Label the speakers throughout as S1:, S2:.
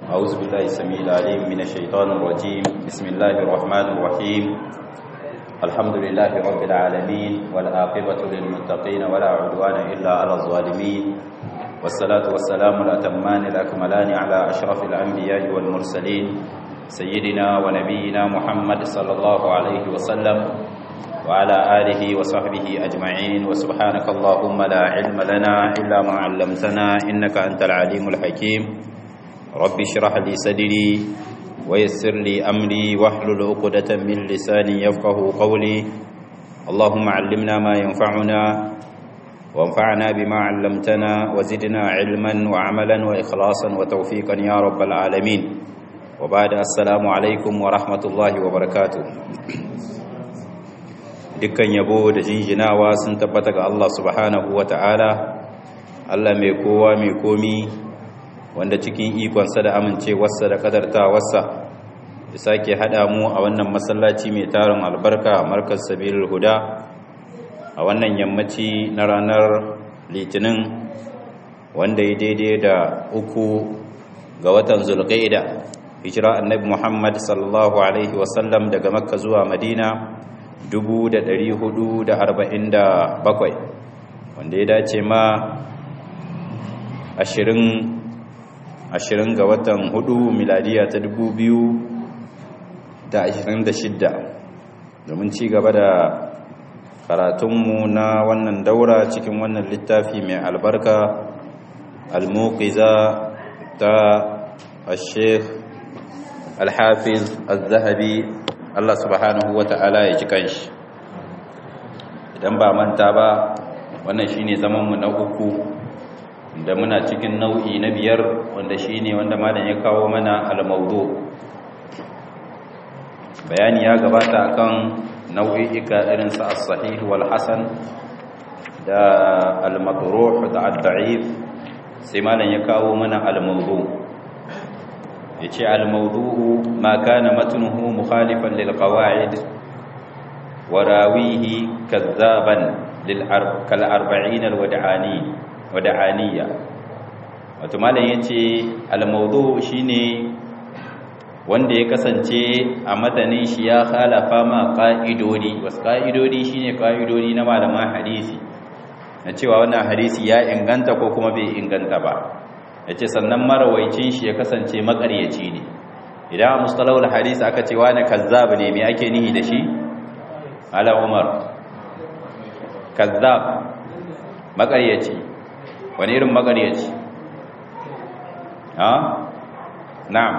S1: أعوذ بالله السميع العليم من الشيطان الرجيم بسم الله الرحمن الرحيم الحمد لله رب العالمين والعاقبة للمتقين ولا عدوان إلا على الظالمين والصلاة والسلام الأتمان الأكملان على أشرف الأنبياء والمرسلين سيدنا ونبينا محمد صلى الله عليه وسلم وعلى آله وصحبه أجمعين وسبحانك اللهم لا علم لنا إلا ما علمتنا إنك أنت العليم الحكيم رب اشرح لي صدري ويسر لي أمري واحلل عقدة من لساني يفقه قولي اللهم علمنا ما ينفعنا وانفعنا بما علمتنا وزدنا علما وعملا وإخلاصا وتوفيقا يا رب العالمين وبعد السلام عليكم ورحمة الله وبركاته dukkan yabo da jinjinawa sun tabbata ga Allah subhanahu wa ta'ala Allah mai kowa mai komi wanda cikin ikonsa da amincewarsa da kadartawarsa da sake haɗa mu a wannan masallaci mai tarin albarka markaz sabilul huda a wannan yammaci na ranar litinin wanda ya daidai da uku ga watan zulqa'ida hijira annabi muhammad sallallahu alaihi wasallam daga makka zuwa madina 447 wanda ya dace ma 20 ga watan 4 miladiya ta 2026 domin ci gaba da karatunmu na wannan daura cikin wannan littafi mai albarka al-muqiza ta al-sheikh al-hafiz al-zahabi Allah subhanahu wa ta'ala ya ji kanshi idan ba manta ba wannan shine zamanmu na uku da muna cikin nau'i na biyar wanda shine wanda malam ya kawo mana al-mawdu bayani ya gabata akan nau'i'ika irin sa as-sahih wal hasan da al-madruh da ad-da'if sai malam ya kawo mana al-mawdu' yace al-mawdu'u ma kana matnuhu mukhalifan lil qawa'id wa rawihi kadzaban lil kal 40 al-wad'ani wad'aniyya wato malam yace al-mawdu' shine wanda ya kasance a matanin shi ya khalafa ma qa'idodi wasu qa'idodi shine qa'idodi na malaman hadisi na cewa wannan hadisi ya inganta ko kuma bai inganta ba ya ce sannan marawaicin shi ya kasance makaryaci ne idan a mustalawar hadisi aka ce wani kazzab ne mai ake nihi da shi ala umar kazzab makaryaci wani irin makaryaci ha na'am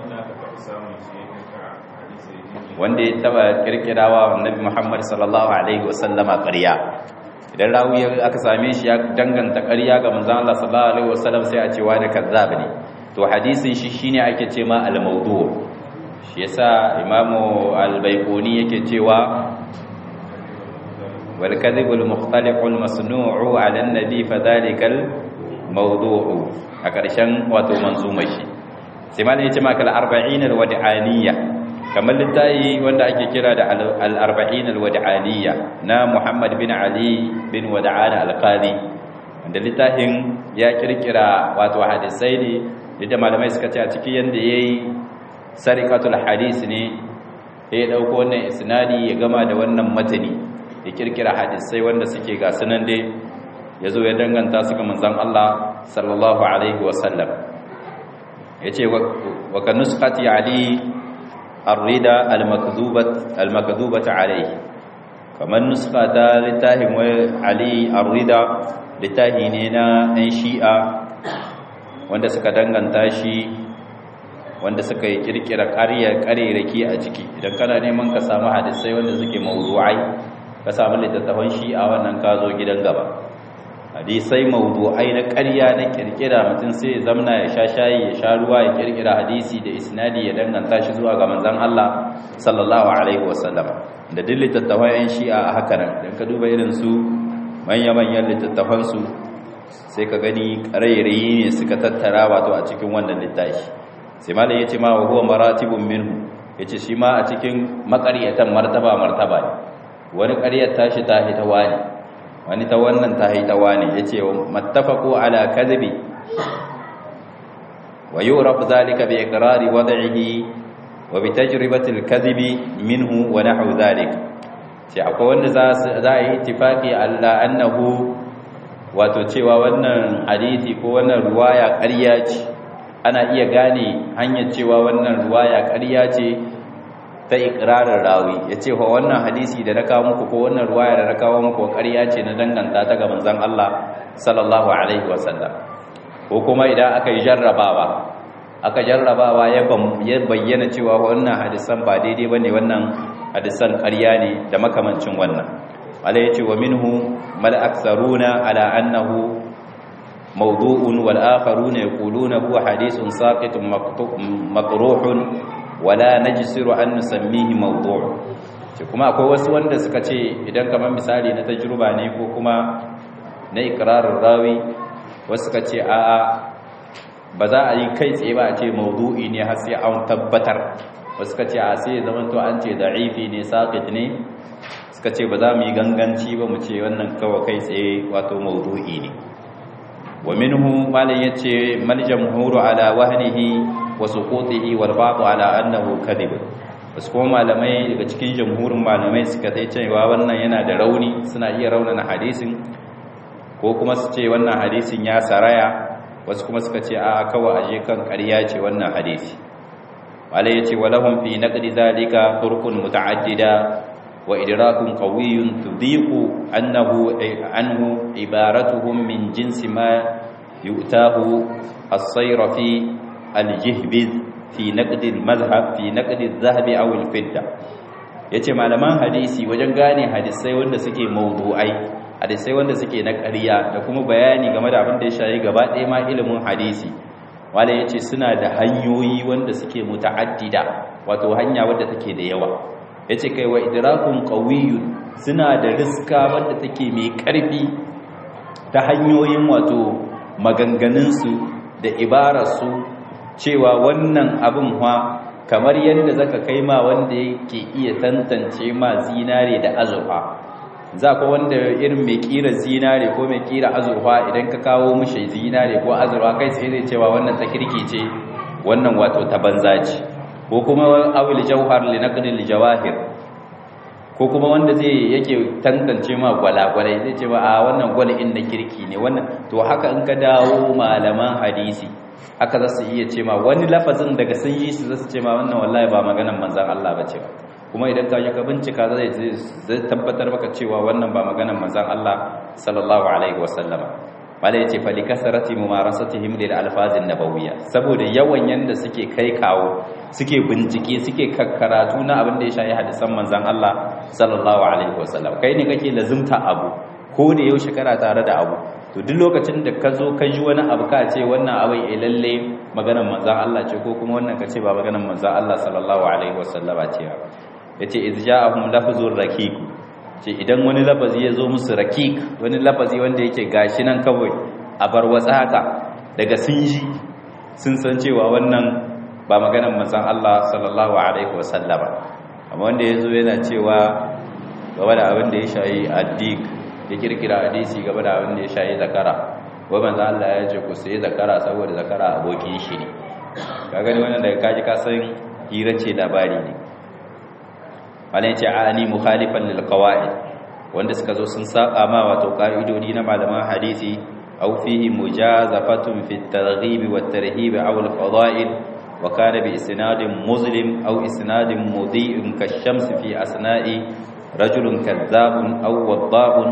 S1: wanda ya taba kirkirawa annabi muhammad sallallahu alaihi wasallama ƙarya idan rawi aka same shi ya danganta ƙarya ga manzon Allah sallallahu alaihi wasallam sai a ce wani kazzab ne to hadisin shi shine ake ce ma al-mawdu' shi yasa imamu al-baiquni yake cewa wal kadhib al-mukhtaliq al-masnu'u 'ala an-nabi fadhalika al-mawdu' a ƙarshen wato manzuma shi sai ma ne ya ce maka al-arba'in al-wad'aniyya kamar littayi wanda ake kira da al-arba'in al-wad'aniyya na Muhammad bin Ali bin Wad'an al-Qadi wanda littafin ya kirkira wato hadisai ne da malamai suka ce a cikin yanda yayi sarikatul hadis ne ya dauko wannan isnadi ya gama da wannan matani ya kirkira hadisai wanda suke ga sunan dai yazo ya danganta su ga manzon Allah sallallahu alaihi wasallam yace wa kan nusqati ali الرضا المكذوبة المكذوبة عليه كمان نسخة لتاهم علي الرضا لتاهينينا أن شيئا wanda suka danganta shi wanda suka yi kirkira ƙarya ƙariraki a ciki idan kana neman ka samu hadisai wanda suke mawdu'ai ka samu littattafan shi a wannan ka zo gidan gaba hadisai mawdu'ai na ƙarya na kirkira mutum sai ya zamna ya sha shayi ya sha ruwa ya kirkira hadisi da isnadi ya danganta shi zuwa ga manzon Allah sallallahu alaihi wasallam da duk littattafan yan shi'a a haka nan dan ka duba irin su manya-manyan littattafan su sai ka gani ƙarairayi ne suka tattara wato a cikin wannan littafi sai malam yace ma wa huwa maratibun minhu yace shi ma a cikin maƙaryatan martaba martaba ne wani ƙaryar tashi ta hita wani wani ta wannan ta haitawa ne ya ce mattafaku ala kadhibi wa yuraf zalika bi iqrari wad'ihi wa bi tajribati al-kadhibi minhu wa nahwu dhalik sai akwai wanda za za yi ittifaqi alla annahu wato cewa wannan hadisi ko wannan ruwaya ƙarya ce ana iya gane hanyar cewa wannan ruwaya ƙarya ce ta ikrarin rawi ya ce wa wannan hadisi da na kawo muku ko wannan ruwaya da na kawo muku ƙarya ce na danganta ta ga manzon Allah sallallahu alaihi wasallam ko kuma idan aka yi jarrabawa aka jarrabawa ya bayyana cewa wannan hadisan ba daidai bane wannan hadisan ƙarya ne da makamancin wannan Allah ya ce wa minhu mal aktharuna ala annahu mawdu'un wal akharuna yaquluna huwa hadithun saqitun maqruhun wala najsiru an nusammihi mawdu' ce kuma akwai wasu wanda suka ce idan kamar misali na tajruba ne ko kuma na ikrarin rawi wasu suka ce a'a ba za a yi kai tsaye ba a ce mawdu'i ne har sai an tabbatar wasu suka ce a sai zaman to an ce da'ifi ne saqit ne suka ce ba za mu yi ganganci ba mu ce wannan kawai kai tsaye wato mawdu'i ne wa minhu malan yace mal jamhuru ala wahnihi wa suqutihi wal ba'd ala annahu kadhib wasu kuma malamai daga cikin jamhurin malamai suka dai cewa wannan yana da rauni suna iya raunana hadisin ko kuma su ce wannan hadisin ya saraya wasu kuma suka ce a kawai aje kan ƙarya ce wannan hadisi malai yace walahum fi naqdi zalika turqun muta'addida wa idrakun qawiyyun tudiqu annahu anhu ibaratuhum min jinsi ma yu'tahu as-sayra fi al-jihbiz fi naqd al-madhhab fi naqd adh-dhahab aw al-fidda yace malaman hadisi wajen gane hadisai wanda suke mawdu'ai hadisai wanda suke na ƙarya da kuma bayani game da abin da ya shayi gaba ɗaya ma ilimin hadisi wala yace suna da hanyoyi wanda suke muta'addida wato hanya wadda take da yawa yace kai wa idrakun qawiyyun suna da riska wanda take mai ƙarfi ta hanyoyin wato maganganunsu da ibararsu cewa wannan abin ha kamar yadda zaka kai ma wanda yake iya tantance ma zinare da azurfa za ka wanda irin mai kira zinare ko mai kira azurfa idan ka kawo mishi zinare ko azurfa kai sai zai cewa wannan ta kirki ce wannan wato ta banza ce ko kuma awil jauhar li naqdil jawahir ko kuma wanda zai yake tantance ma gwalagwalai zai ce ba a wannan gwalin na kirki ne wannan to haka in ka dawo malaman hadisi haka za su iya ce ma wani lafazin daga sun yi su za su ce ma wannan wallahi ba maganan manzan Allah ba ce ba kuma idan ka yi ka bincika zai zai tabbatar maka cewa wannan ba maganan manzan Allah sallallahu alaihi wasallama bala yace fa likasarati mumarasatihim lil alfazin nabawiyya saboda yawan yanda suke kai kawo suke bincike suke karatu na abin da ya shayi hadisan manzan Allah sallallahu alaihi wasallam kai ne kake lazimta abu ko da yau shekara tare da abu to duk lokacin da ka zo ka ji wani abu ka ce wannan abin eh lalle maganar manzan Allah ce ko kuma wannan ka ce ba maganar manzan Allah sallallahu alaihi wasallama ce ba yace iz ja'ahum lafzur raqiq ce idan wani lafazi ya zo musu raqiq wani lafazi wanda yake gashi nan kawai a bar watsa haka daga sun ji sun san cewa wannan ba maganar manzan Allah sallallahu alaihi wasallama amma wanda ya zo yana cewa gaba da abin da ya shayi addik ya kirkira hadisi gaba da abin da ya shayi zakara wai manzo Allah ya ce ku sai zakara saboda zakara abokin shi ne ka gani wannan daga kaji ka san hira ce labari ne malai ce ani mukhalifan lil qawaid wanda suka zo sun saka ma wato ka'idodi na malaman hadisi aw fihi mujazafatun fi at-targhib wa at-tarhib aw al-fada'il wa kana bi isnadin muslim aw isnadin mudhi'in kash-shams fi asna'i rajulun kadhabun aw wadhabun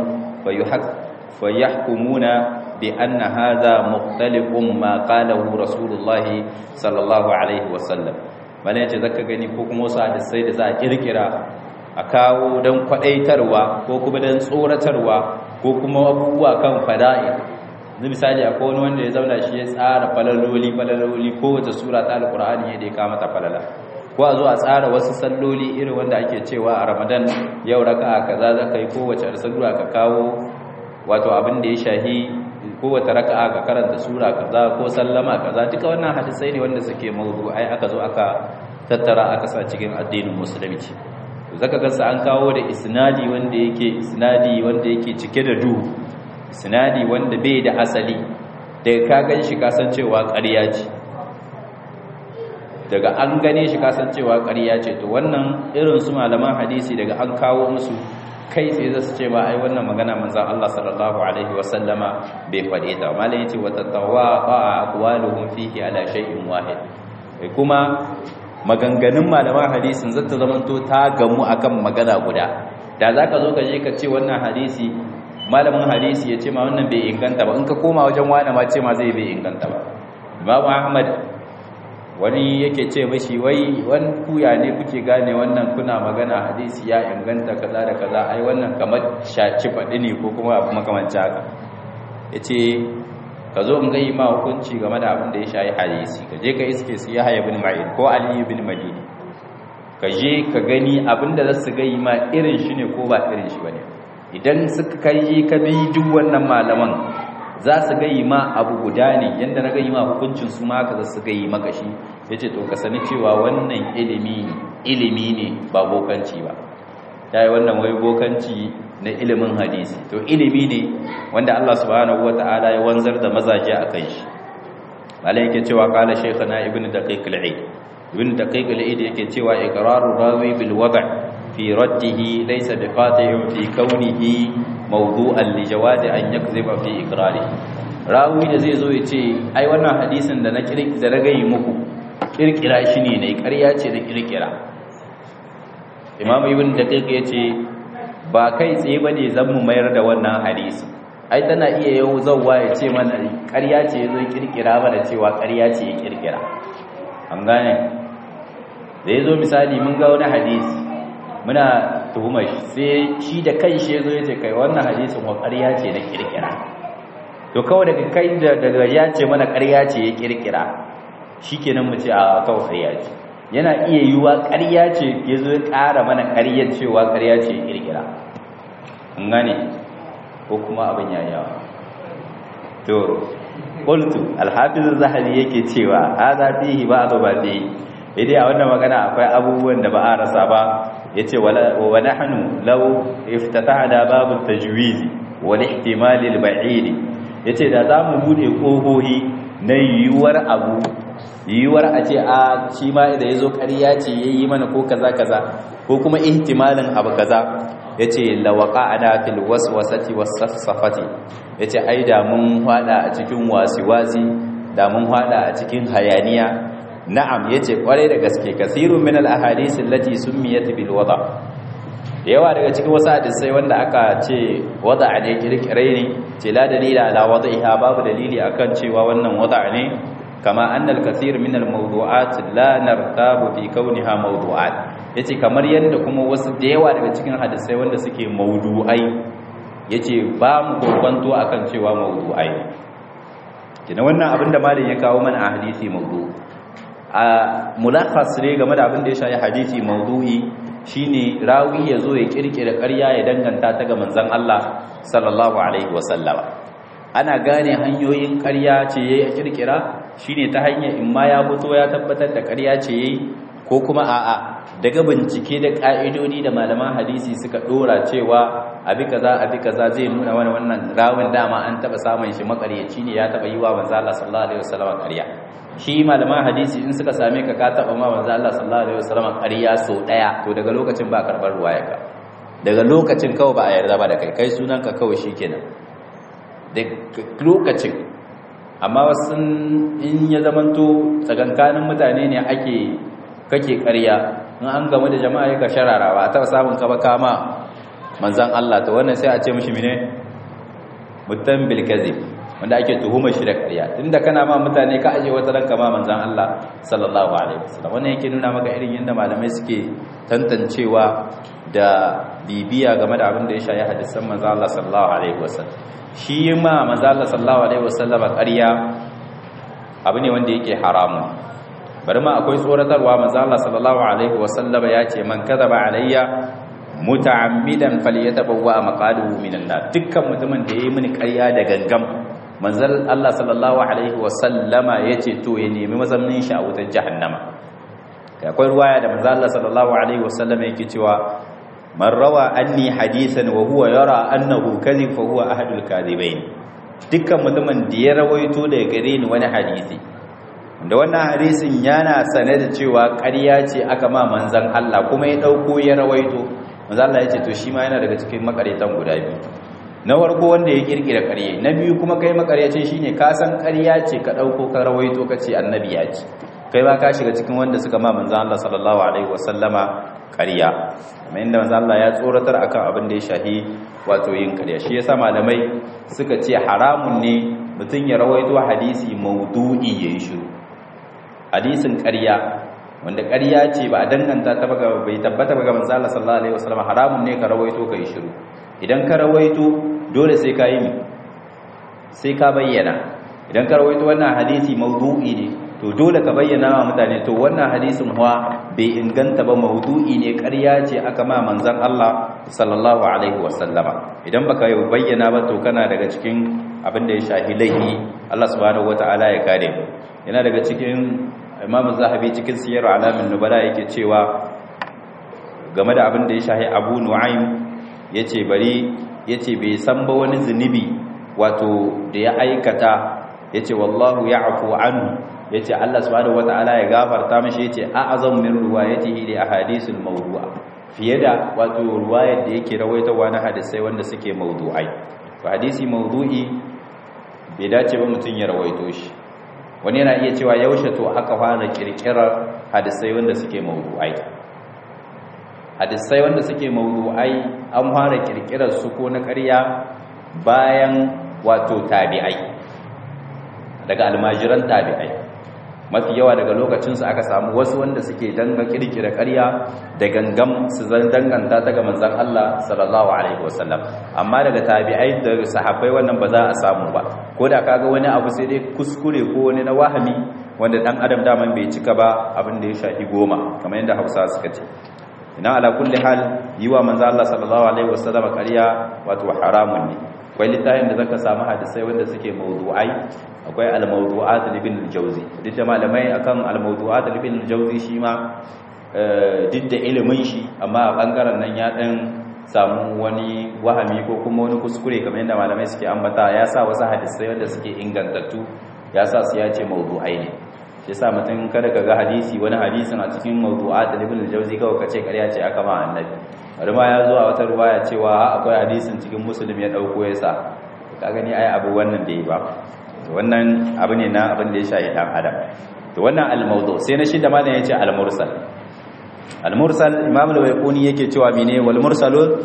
S1: فيحكمون بأن هذا مختلف ما قاله رسول الله صلى الله عليه وسلم bane yace zaka gani ko kuma wasu hadisai da za a kirkira a kawo don kwadaitarwa ko kuma don tsoratarwa ko kuma abubuwa kan fada'i zai misali akwai wani wanda ya zauna shi ya tsara falaloli falaloli kowace sura ta alkur'ani ya da ya kama ta falala ko a zo a tsara wasu salloli irin wanda ake cewa a ramadan yau raka kaza za ka yi kowace sallura ka kawo wato abin da ya shahi kowace raka'a ka karanta sura kaza ko sallama kaza duka wannan hadisai ne wanda suke ai aka zo aka tattara aka sa cikin addinin musulunci zaka ga an kawo da isnadi wanda yake isnadi wanda yake cike da duhu isnadi wanda bai da asali daga ka gan shi ka san cewa ƙarya ce daga an gane shi kasancewa ƙarya ce to wannan irin su malaman hadisi daga an kawo musu kai sai zasu ce ba ai wannan magana manzon Allah sallallahu alaihi wasallama bai faɗe ta malai yace wa tatawaqa aqwaluhum fihi ala shay'in wahid kuma maganganun malaman hadisin zata zamanto ta gamu akan magana guda da zaka zo ka je ka ce wannan hadisi malamin hadisi ya ce ma wannan bai inganta ba in ka koma wajen wani ma ce ma zai bai inganta ba Imam Ahmad wani yake ce mashi wai wani kuya ne kuke gane wannan kuna magana hadisi ya inganta kaza da kaza ai wannan kamar shaci faɗi ne ko kuma abu makamanci haka ya ce ka zo in gai ma hukunci game da abin da ya shayi hadisi ka je ka iske su ya haya bin ma'in ko aliyu bin madini ka je ka gani abin da za su gai ma irin shi ne ko ba irin shi ba ne idan suka kai ka bi duk wannan malaman za su gayi ma abu guda ne yadda na gayi ma hukuncin su ma ka za su gayi maka shi ya ce to ka sani cewa wannan ilimi ilimi ne ba bokanci ba ta yi wannan wai bokanci na ilimin hadisi to ilimi ne wanda Allah subhanahu wa ta'ala ya wanzar da mazaje a kan shi malai yake cewa kala shaykhana ibn daqiq al-eid ibn daqiq al-eid yake cewa iqraru rawi bil wad' في رده ليس بقاطع في كونه موضوعا لجواز أن يكذب في إقراره rawi da zai zo ya ce ai wannan hadisin da na da na gayi muku kirkira shi ne ne ƙarya ce da kirkira imam ibn daqiq ya ce ba kai tsaye bane zan mu mayar da wannan hadisi ai tana iya yau zawwa ya ce mana ƙarya ce ya zo kirkira mana cewa ƙarya ce ya kirkira an gane da ya zo misali mun ga wani hadisi muna tuhumar shi sai shi da kai shi yazo yace kai wannan hadisin wa ƙarya ce na kirkira to kawai daga kai da daga ya ce mana ƙarya ce ya kirkira shikenan mu ce a kawai ƙarya ce yana iya yiwa ƙarya ce yazo ya ƙara mana ƙaryar cewa ƙarya ce ya kirkira kun gane ko kuma abin ya yawa to qultu al-hafiz az-zahabi yake cewa hadha fihi ba'd ba fihi idai a wannan magana akwai abubuwan da ba a rasa ba yace wala wa nahnu law iftatahna babu tajwiz wal ihtimal al ba'id yace da zamu bude kohohi na yiwuwar abu yiwuwar a ce a shi ma idan yazo ƙarya ce yayi mana ko kaza kaza ko kuma ihtimalin abu kaza yace lawaqa'ana fil waswasati was-safsafati yace ai da mun hada a cikin wasiwasi da mun hada a cikin hayaniya na'am yace kwarai da gaske kasirun min al-ahadith allati summiyat bil wada yawa daga cikin wasu hadisai wanda aka ce wada ne kirkire ne ce la dalila ala wada'iha babu dalili akan cewa wannan wada ne kama anna al-kathir min al-mawdu'at la nartabu fi kauniha mawdu'at yace kamar yanda kuma wasu da yawa daga cikin hadisai wanda suke mawdu'ai yace ba mu kokwanto akan cewa mawdu'ai kina wannan abinda malin ya kawo mana a hadisi mawdu' a mulakhas ne game da abin da ya shafi hadisi mawdu'i shine rawi ya zo ya kirkira ƙarya ya danganta ta ga manzon Allah sallallahu alaihi wasallama ana gane hanyoyin ƙarya ce yayi kirkira shine ta hanyar in ma ya fito ya tabbatar da ƙarya ce yayi ko kuma a'a daga bincike da ka'idodi da malaman hadisi suka dora cewa abi kaza abi kaza zai nuna wani wannan rawin dama an taba samun shi makaryaci ne ya taba yi wa manzo Allah sallallahu alaihi wasallam ƙarya shi malaman hadisi in suka same ka ka taba ma manzo Allah sallallahu alaihi wasallam ƙarya so daya to daga lokacin ba karbar ruwaya ka daga lokacin kawai ba a yarda ba da kai kai sunan ka kawai shikenan da lokacin amma wasu in ya zamanto tsakankanin mutane ne ake kake ƙarya in an gamu da jama'a ya ka sharara ba ta samun ka ba kama manzan Allah to wannan sai a ce mishi mine mutan bil kadhib wanda ake tuhumar shi da ƙarya tunda kana ma mutane ka aje wata ranka ma manzan Allah sallallahu alaihi wasallam wannan yake nuna maka irin yadda malamai suke tantancewa da bibiya game da abin da ya shayi hadisan manzan Allah sallallahu alaihi wasallam shi ma manzan Allah sallallahu alaihi wasallam ƙarya abu ne wanda yake haramun bari ma akwai tsoratarwa manzo Allah sallallahu alaihi wasallam ya ce man kadaba alayya muta'ammidan falyatabawwa maqaluhu minan nar dukkan mutumin da yayi mini ƙarya da gangam manzo Allah sallallahu alaihi wasallama yace to ya nemi mazamnin shi a wutar jahannama akwai ruwaya da manzo Allah sallallahu alaihi wasallama yake cewa man rawa anni hadithan wa huwa yara annahu kadhib fa huwa ahadul kadhibain dukkan mutumin da ya rawaito daga gare ni wani hadisi da wannan hadisin yana sane da cewa ƙarya ce aka ma manzan Allah kuma ya ɗauko ya rawaito manzan Allah ya ce to shi ma yana daga cikin makaretan guda biyu na farko wanda ya kirkira ƙarya na biyu kuma kai makaryacin shine ka san ƙarya ce ka ɗauko ka rawaito ka ce annabi ya ce kai ba ka shiga cikin wanda suka ma manzan Allah sallallahu alaihi wasallama ƙarya kuma inda manzan Allah ya tsoratar akan abin da ya shahi wato yin ƙarya shi yasa malamai suka ce haramun ne mutum ya rawaito hadisi maudu'i yayi shiru hadisin ƙarya wanda ƙarya ce ba a danganta ta baga bai tabbata baga manzo Allah sallallahu alaihi wasallam haramun ne ka rawaito kai shiru idan ka rawaito dole sai ka yi sai ka bayyana idan ka rawaito wannan hadisi maudu'i ne to dole ka bayyana wa mutane to wannan hadisin huwa bai inganta ba maudu'i ne ƙarya ce aka ma manzon Allah sallallahu alaihi wasallama idan baka bayyana ba to kana daga cikin abin da ya shahi laifi Allah subhanahu wataala ya kare mu yana daga cikin imamu zahabi cikin siyar alamin nubala yake cewa game da abin da ya shahi abu nu'aym ya ce bari ya ce bai san ba wani zunubi wato da ya aikata ya ce wallahu ya afu anhu ya ce allah subhanahu wata'ala ya gafarta mashi ya ce a'azam min ruwayatihi li ahadisul mawdu'a fiye da wato ruwayar da yake rawaitawa na hadisai wanda suke mawdu'ai to hadisi mawdu'i bai dace ba mutum ya rawaito shi wani yana iya cewa yaushe to aka fara kirkirar hadisai wanda suke mawdu'ai hadisai wanda suke mawdu'ai an fara kirkirar su ko na ƙarya bayan wato tabi'ai daga almajiran tabi'ai mafi yawa daga lokacinsu aka samu wasu wanda suke danga kirkira ƙarya da gangam su zan danganta ta ga manzon Allah sallallahu alaihi wasallam amma daga tabi'ai da sahabbai wannan ba za a samu ba ko da kaga wani abu sai dai kuskure ko wani na wahami wanda dan adam daman bai cika ba abin da ya shafi goma kamar yadda Hausa suka ce ina ala kulli hal yi wa manzo Allah sallallahu alaihi wasallam ƙarya wato haramun ne akwai littafin da zaka samu hadisai wanda suke mawdu'ai akwai al-mawdu'at ibn al-jawzi duk da malamai akan al-mawdu'at ibn al-jawzi shi ma duk da ilimin shi amma a bangaren nan ya dan samu wani wahami ko kuma wani kuskure kamar yadda malamai suke ambata ya sa wasu hadisai wanda suke ingantattu ya sa su ya ce mawdu'ai ne shi yasa mutum kada ka ga hadisi wani hadisin a cikin mawdu'at ibn al-jawzi kawai kace ƙarya ce aka ma annabi bari ma ya zo a wata ruwaya cewa akwai hadisin cikin muslim ya dauko ya sa ka gani ai abu wannan bai ba wannan abu ne na abin da ya shahi dan adam to wannan al-mawdu sai na shi da malam yace al-mursal al-mursal imam al-bayquni yake cewa mene wal mursalun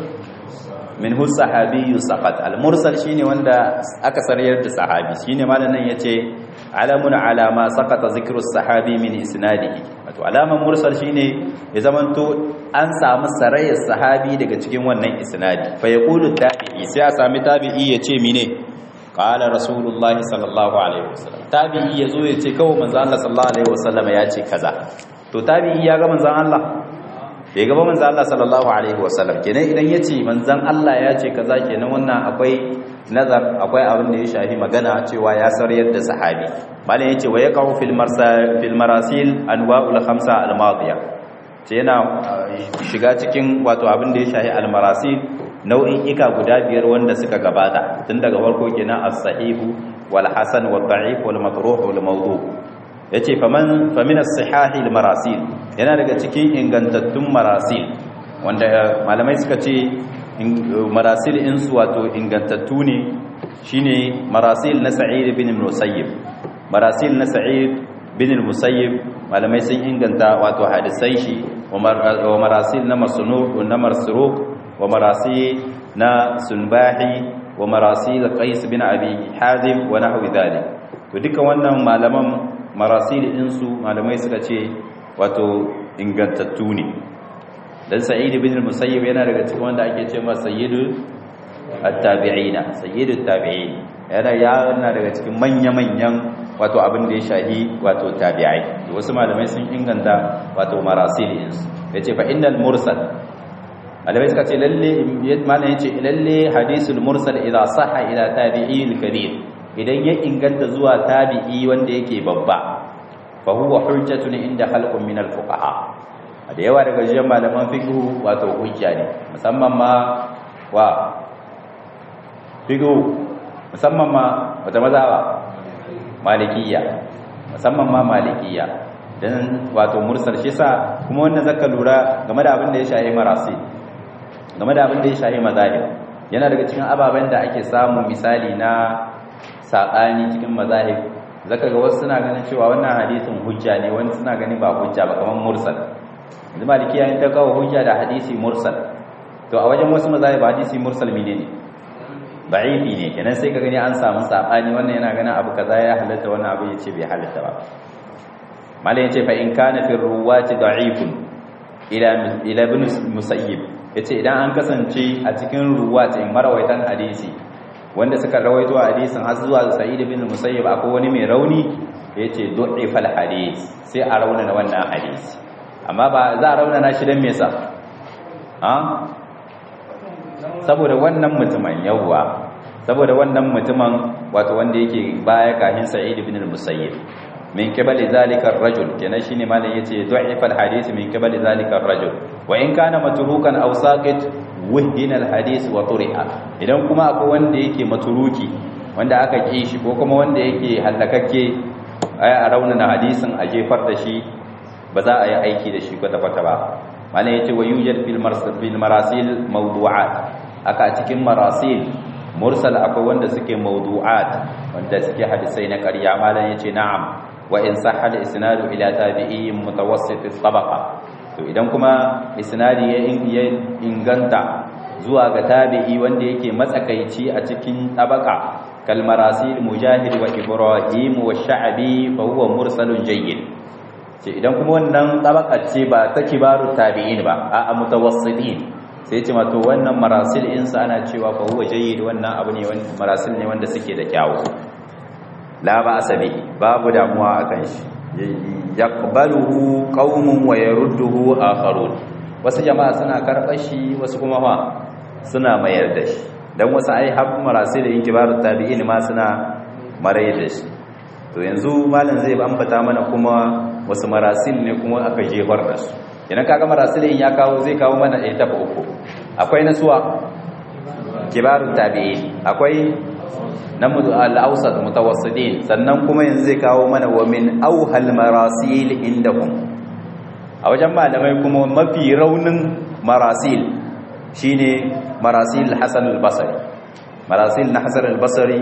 S1: min hu sahabiyyu saqat al-mursal shine wanda aka sarayar da sahabi shine malam nan yace alamun alama saqata zikru sahabi min isnadihi wato alaman mursal shine ya zamanto an samu sarayar sahabi daga cikin wannan isnadi fa yaqulu tabi'i sai a sami tabi'i yace mine qala rasulullah sallallahu alaihi wasallam tabi'i yazo yace kawai manzo Allah sallallahu alaihi wasallam yace kaza to tabi'i ya ga manzon Allah bai gaba manzon Allah sallallahu alaihi wasallam kenan idan yace manzon Allah yace kaza kenan wannan akwai nazar akwai abin da ya shafi magana cewa ya sarayar da sahabi malai yace wa yaqau fil marsal fil marasil anwa'ul khamsa al madiyah ce yana shiga cikin wato abin da ya shahi almarasi nau'in ika guda biyar wanda suka gabata tun daga farko kenan as-sahihu wal hasan wal da'if wal matruh wal mawdu yace faman famin as-sihahi al-marasil yana daga cikin ingantattun marasil wanda malamai suka ce marasil in su wato ingantattu ne shine marasil na sa'id bin musayyib marasil na sa'id bin musayyib malamai sun inganta wato hadisai shi wa marasil na masnu na marsruq wa marasil na sunbahi wa marasil qais bin abi hazim wa nahwi dhalik to duka wannan malaman marasil din su malamai suka ce wato ingantattu ne dan sa'id bin musayyib yana daga cikin wanda ake ce masa sayyidu at-tabi'ina sayyidu at-tabi'in yana yana daga cikin manya-manyan wato abin da ya shahi wato tabi'ai wasu malamai sun inganta wato marasilin yace fa innal mursal malamai suka ce lalle malamai yace lalle hadisul mursal idza sahha ila tabi'il kabir idan ya inganta zuwa tabi'i wanda yake babba fa huwa hujjatun inda khalqun min al-fuqaha da yawa daga jiyan malaman fiqh wato hujja ne musamman ma wa fiqh musamman ma wata mazhaba malikiya musamman ma malikiya dan wato mursal shi sa kuma wannan zaka lura game da abin da ya shahi marasi game da abin da ya shahi mazahib yana daga cikin ababen da ake samu misali na saɓani cikin mazahib zaka ga wasu suna ganin cewa wannan hadisin hujja ne wani suna ganin ba hujja ba kamar mursal yanzu malikiya in ta kawo hujja da hadisi mursal to a wajen wasu mazahib hadisi mursal mene ne da'ifi ne kenan sai ka gani an samu saɓani wannan yana ganin abu kaza ya halatta wannan abu ya ce bai halatta ba malai yace fa in kana fi ruwati da'ifun ila ila ibn musayyib yace idan an kasance a cikin ruwatin marawaitan hadisi wanda suka rawaito hadisin har zuwa sa'id ibn musayyib akwai wani mai rauni yace du'ifal hadis sai a raunana wannan hadisi amma ba za a raunana shi dan me yasa ha saboda wannan mutumin yawwa saboda wannan mutumin wato wanda yake baya kahin sa'id ibn musayyib min kibali zalika ar-rajul kenan shine malam yace du'ifa al-hadith min kibali zalika ar-rajul wa in kana matrukan aw saqit wuhdina al-hadith wa turi'a idan kuma akwai wanda yake matruki wanda aka ki shi ko kuma wanda yake halakakke ay a raunana hadisin a jefar da shi ba za a yi aiki da shi kwata kwata ba malam yace wa yujad fil marsil bil marasil mawdu'at aka cikin marasil mursal akwai wanda suke mawdu'at wanda suke hadisai na ƙarya malam yace na'am wa in sahha al-isnadu ila tabi'in mutawassit at-tabaqa to idan kuma isnadi ya inganta zuwa ga tabi'i wanda yake matsakaici a cikin tabaka kal marasil mujahid wa ibrahim wa sha'bi fa huwa mursalun jayyid ce idan kuma wannan tabaka ce ba ta kibaru tabi'in ba a mutawassitin sai ce ma to wannan marasil insa ana cewa fa huwa jayyid wannan abu ne wanda marasil ne wanda suke da kyawu la ba asabi babu damuwa akan shi yaqbaluhu qaumun wa yarudduhu akharun wasu jama'a suna karɓar shi wasu kuma fa suna mayar da shi dan wasu ai har marasil in kibarut tabi'in ma suna marai da shi to yanzu malam zai ambata mana kuma wasu marasil ne kuma aka jefar da su idan kaga marasilin ya kawo zai kawo mana ɗaya tafi uku akwai nasuwa kibarut tabi'in akwai na al'ausat mutawassidin sannan kuma yanzu zai kawo mana wa min auhal marasil indahum a wajen malamai kuma mafi raunin marasil shine marasil Hassan al-Basri marasil na Hassan al-Basri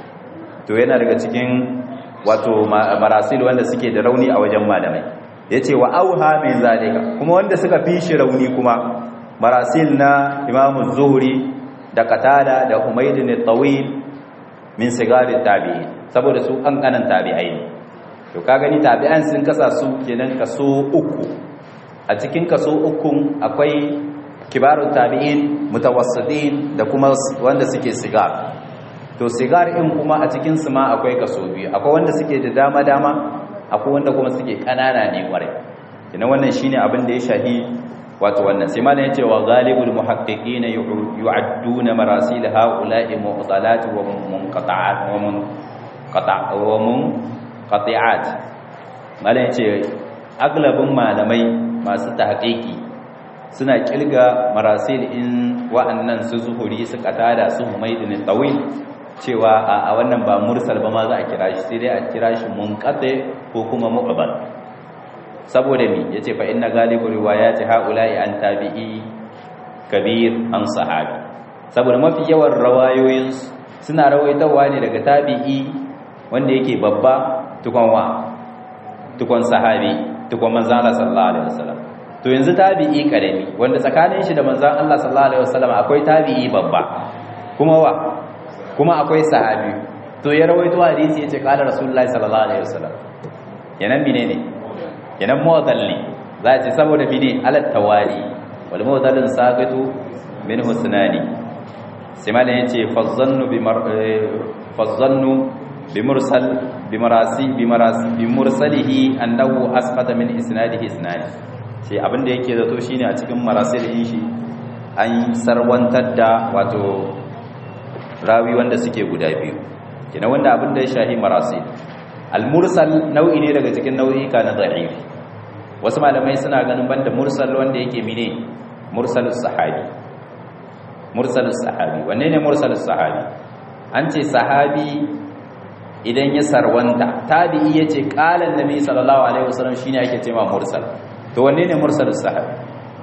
S1: to yana daga cikin wato marasil wanda suke da rauni a wajen malamai yace wa auha min zalika kuma wanda suka fi shi rauni kuma marasil na Imam Zuhri da Qatada da Humayd al-Tawil min sigari tabi'in saboda su kankanan tabi'ai ne to ka gani tabi'an sun kasa su kenan kaso uku a cikin kaso ukun akwai kibarun tabi'in mutawassitin da kuma wanda suke sigar to sigar in kuma a cikin su ma akwai kaso biyu akwai wanda suke da dama dama akwai wanda kuma suke kanana ne kwarai kina wannan shine abin da ya shahi wato wannan sai malam yace wa ghalibul muhaqqiqina yu'adduna marasil haula'i mu'talat wa munqata'at wa munqata' wa munqati'at malam yace aglabin malamai masu tahqiqi suna kilga marasil in wa'annan su zuhuri su qatada su humaydin tawil cewa a wannan ba mursal ba ma za a kira shi sai dai a kira shi munqati ko kuma mu'bal saboda mi yace fa inna galibu riwayati haula'i an tabi'i kabir an sahabi saboda mafi yawan rawayoyin suna rawaitawa ne daga tabi'i wanda yake babba tukon wa tukon sahabi tukon manzon Allah sallallahu alaihi wasallam to yanzu tabi'i karami wanda tsakanin shi da manzon Allah sallallahu alaihi wasallam akwai tabi'i babba kuma wa kuma akwai sahabi to ya rawaito hadisi yace qala rasulullahi sallallahu alaihi wasallam yanan menene kenan muwadalli za a ce saboda bine alat tawali wal muwadallin saqitu min husnani sai malan yace fazzannu bi fazzannu bi mursal bi marasi bi marasi bi mursalihi annahu asqata min isnadihi isnani sai abinda yake zato shine a cikin marasilin shi an sarwantar da wato rawi wanda suke guda biyu kina wanda abinda ya shahi marasil al-mursal nau'i ne daga cikin nau'ika na da'if wasu malamai suna ganin banda mursal wanda yake mine mursalus sahabi mursalus sahabi wanne ne mursalus sahabi an ce sahabi idan ya sarwanta tabi'i yace qala annabi sallallahu alaihi wasallam shine ake cewa mursal to wanne ne mursalus sahabi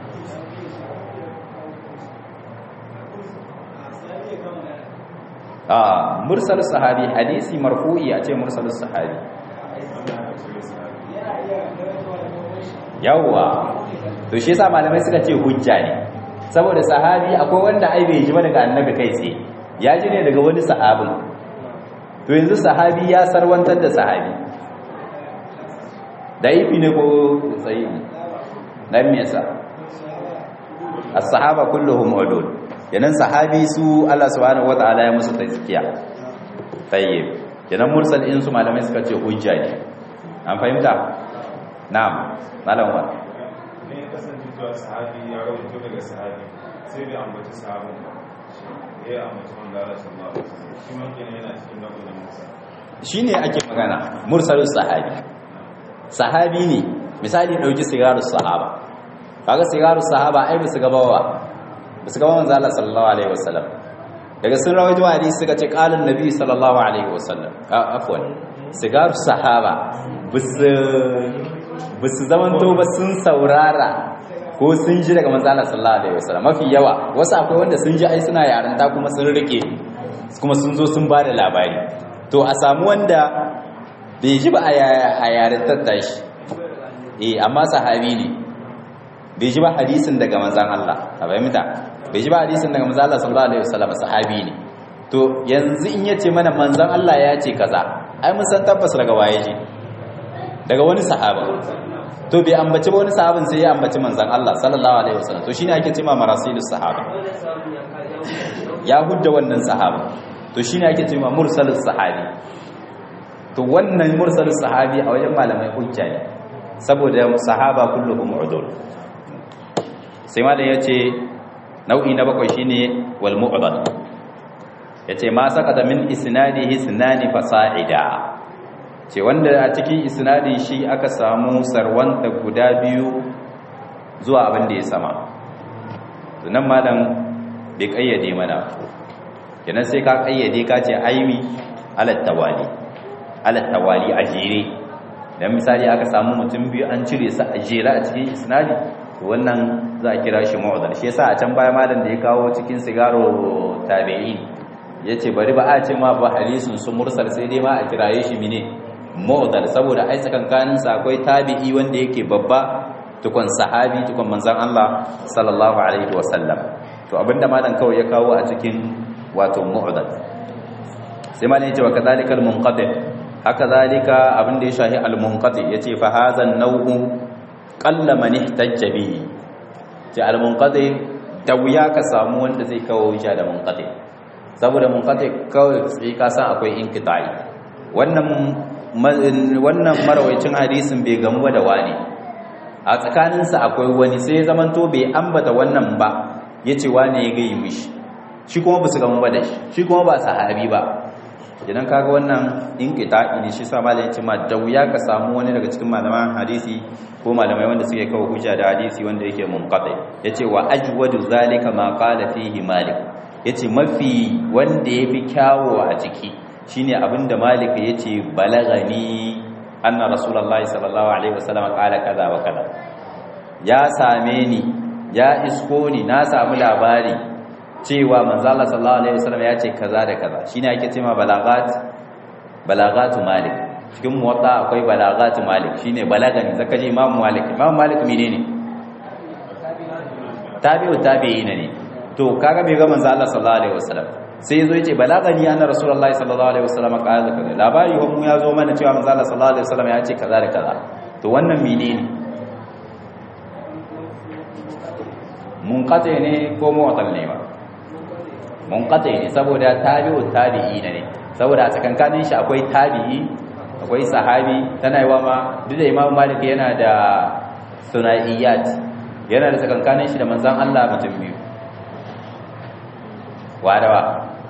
S1: a mursal sahabi hadisi marfu'i a ce mursal sahabi yawwa to shi yasa malamai suka ce hujja ne saboda sahabi akwai wanda ai bai ji ba daga annabi kai tsaye ya ji ne daga wani sahabin to yanzu sahabi ya sarwantar da sahabi da ifi ne ko tsayi dan me yasa as-sahaba kulluhum udul yanan sahabi su Allah subhanahu wataala ya musu tazkiya tayyib yanan mursal in su malamai suka ce hujja ne an fahimta na'am malam wa
S2: ne kasance cewa sahabi ya rawaito daga sahabi sai bai ambaci sahabin ba ya ambaci wanda Allah sallallahu alaihi wasallam shi ma kenan yana cikin nau'in musa
S1: shine ake magana mursalus sahabi sahabi ne misali dauki sigarus sahaba kaga sigarus sahaba ai bisu gabawa bisu gabawa manzo Allah sallallahu alaihi wasallam daga sun rawaito hadisi suka ce qalan nabi sallallahu alaihi wasallam afwan sigarus sahaba bisu bisu zamanto ba sun saurara ko sun ji daga manzo Allah sallallahu alaihi wasallam mafi yawa wasu akwai wanda sun ji ai suna yaranta kuma sun rike kuma sun zo sun bada labari to a samu wanda bai ji ba a yarantar tashi eh amma sahabi ne bai ji ba hadisin daga manzan Allah a fahimta bai ji ba hadisin daga manzan Allah sallallahu alaihi wasallam sahabi ne to yanzu in yace mana manzan Allah ya ce kaza ai mun san tabbas daga waye ji daga wani sahaba to bai ambaci ba wani sahabin sai ya ambaci manzan Allah sallallahu alaihi wasallam to shine ake cewa marasilus sahaba ya hudda wannan sahaba to shine ake cewa mursalus sahabi to wannan mursalus sahabi a wajen malamai hujja ne saboda sahaba kulluhum udul sai malam yace nau'i na bakwai shine wal mu'dal yace ma sakata min isnadihi sunani fasa'ida ce wanda a cikin isnadin shi aka samu sarwanta guda biyu zuwa abin da ya sama nan malam bai kayyade mana kenan sai ka kayyade ka ce aimi alat tawali alat tawali a jere dan misali aka samu mutum biyu an cire su a jere a cikin isnadi wannan za a kira shi mu'dal shi yasa a can baya malam da ya kawo cikin sigaro tabi'in yace bari ba a ce ma ba hadisin su mursal sai dai ma a kiraye shi mine mu'dal saboda ai tsakankanin sa akwai tabi'i wanda yake babba tukun sahabi tukun manzon Allah sallallahu alaihi wasallam to abinda malam kawai ya kawo a cikin wato mu'dal sai malam yace wa kadhalika al-munqati haka zalika abinda ya shahi al-munqati yace fa hadha an-naw'u qalla man ihtajja bihi ce al-munqati da wuya ka samu wanda zai kawo hujja da munqati saboda munqati kawai sai ka san akwai inqita'i wannan wannan marawaicin hadisin bai gamu da wani a tsakaninsa akwai wani sai zamanto bai ambata wannan ba yace wani ya gayi mishi shi kuma ba su gamu ba da shi shi kuma ba sahabi ba idan kaga wannan inqita'i ne shi sa malamin ce ma da wuya ka samu wani daga cikin malaman hadisi ko malamai wanda suke kawo hujja da hadisi wanda yake munqati yace wa ajwadu zalika ma qala fihi malik yace mafi wanda yafi kyawo a ciki shine abinda malik yace balagani anna rasulullahi sallallahu alaihi wasallam qala kaza wa kaza ya same ni ya isko ni na samu labari cewa manzo Allah sallallahu alaihi wasallam ya ce kaza da kaza shine ake cewa balagat balagatu malik cikin muwatta akwai balagatu malik shine balagani zaka ji imam malik imam malik menene tabi'u tabi'ina ne to kaga bai ga manzo Allah sallallahu alaihi wasallam sai yazo yace balagani anna rasulullahi sallallahu alaihi wasallam qala kaza labari ko mu yazo mana cewa manzo Allah sallallahu alaihi wasallam ya ce kaza da kaza to wannan menene munqati ne ko mu'tal ne ba munqati ne saboda tabi'u tabi'ina ne saboda a tsakankanin shi akwai tabi'i akwai sahabi tana yiwa ma duk da Imam Malik yana da sunaiyat yana da tsakankanin shi da manzon Allah mutum biyu wadawa